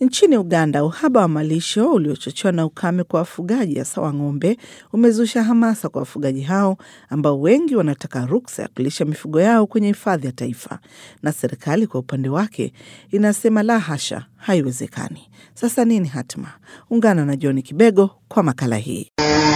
Nchini Uganda, uhaba wa malisho uliochochewa na ukame kwa wafugaji hasa wa ng'ombe umezusha hamasa kwa wafugaji hao ambao wengi wanataka ruksa ya kulisha mifugo yao kwenye hifadhi ya taifa, na serikali kwa upande wake inasema la hasha, haiwezekani. Sasa nini hatima? Ungana na John Kibego kwa makala hii.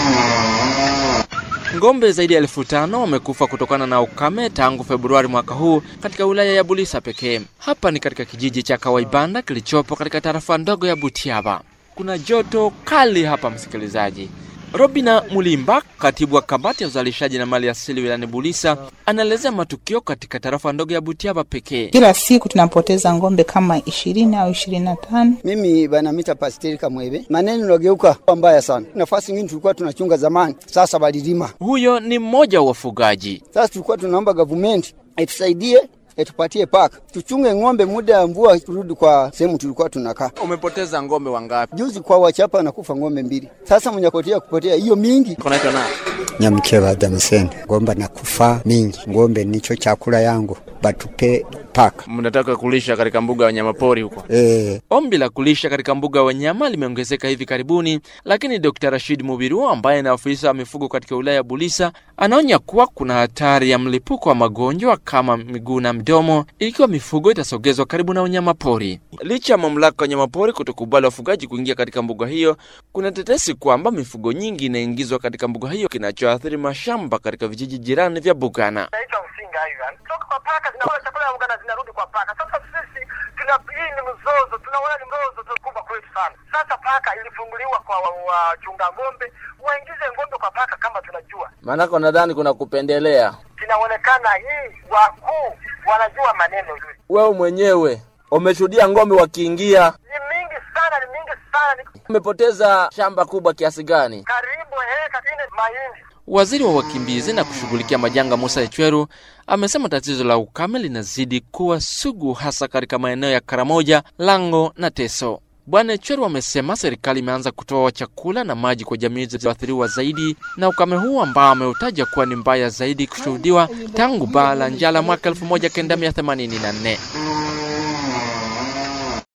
Ng'ombe zaidi ya elfu tano wamekufa kutokana na ukame tangu Februari mwaka huu katika wilaya ya Bulisa pekee. Hapa ni katika kijiji cha Kawaibanda kilichopo katika tarafa ndogo ya Butiaba. Kuna joto kali hapa, msikilizaji. Robina Mulimba, katibu wa kamati ya uzalishaji na mali asili wilayani Bulisa, anaelezea matukio katika tarafa ndogo ya Butiaba pekee. Kila siku tunapoteza ng'ombe kama ishirini au ishirini na tano. Mimi banamita Pasteri Kamwebe, maneno nageuka mbaya sana. Nafasi nyingine tulikuwa tunachunga zamani, sasa balilima. Huyo ni mmoja wa wafugaji. Sasa tulikuwa tunaomba gavumenti itusaidie etupatie paka tuchunge ng'ombe muda ya mvua turudi kwa sehemu tulikuwa tunakaa. Umepoteza ng'ombe wangapi? Juzi kwa wachapa nakufa ng'ombe mbili, sasa mnyakotea kupotea hiyo mingi. Kunaitwa nani? Nyamkeba Damascene, ngombe nakufa mingi, ngombe nicho chakula yangu, batupe paka. Mnataka kulisha katika mbuga ya wanyamapori huko? E, Ombi la kulisha katika mbuga ya wanyama limeongezeka hivi karibuni, lakini Dr. Rashid Mubiru ambaye ni afisa wa mifugo katika wilaya ya Bulisa anaonya kuwa kuna hatari ya mlipuko wa magonjwa kama miguu na mdomo ikiwa mifugo itasogezwa karibu na wanyamapori. Licha ya mamlaka ya wanyamapori kutokubali wafugaji kuingia katika mbuga hiyo, kuna tetesi kwamba mifugo nyingi inaingizwa katika mbuga hiyo, kinachoathiri mashamba katika vijiji jirani vya Bugana. naitwa Msinga Ivan. Kutoka kwa paka zinakula chakula ya Uganda zinarudi kwa paka. Sasa sisi tuna hii ni mzozo, tunaona ni mzozo tu kubwa kwetu sana. Sasa paka ilifunguliwa kwa wachunga ng'ombe, waingize ng'ombe kwa paka kama tunajua. Maanake nadhani kuna kupendelea. Inaonekana hii wakuu wanajua maneno hii. Wewe mwenyewe umeshuhudia ng'ombe wakiingia, Ni mingi sana, ni mingi sana, ni umepoteza shamba kubwa kiasi gani? karibu heka nne mahindi. Waziri wa wakimbizi na kushughulikia majanga Musa Echweru amesema tatizo la ukame linazidi kuwa sugu hasa katika maeneo ya Karamoja, Lango na Teso. Bwana Echweru amesema serikali imeanza kutoa chakula na maji kwa jamii zilizoathiriwa zaidi na ukame huu ambao ameutaja kuwa ni mbaya zaidi kushuhudiwa tangu baa la njala mwaka 1984.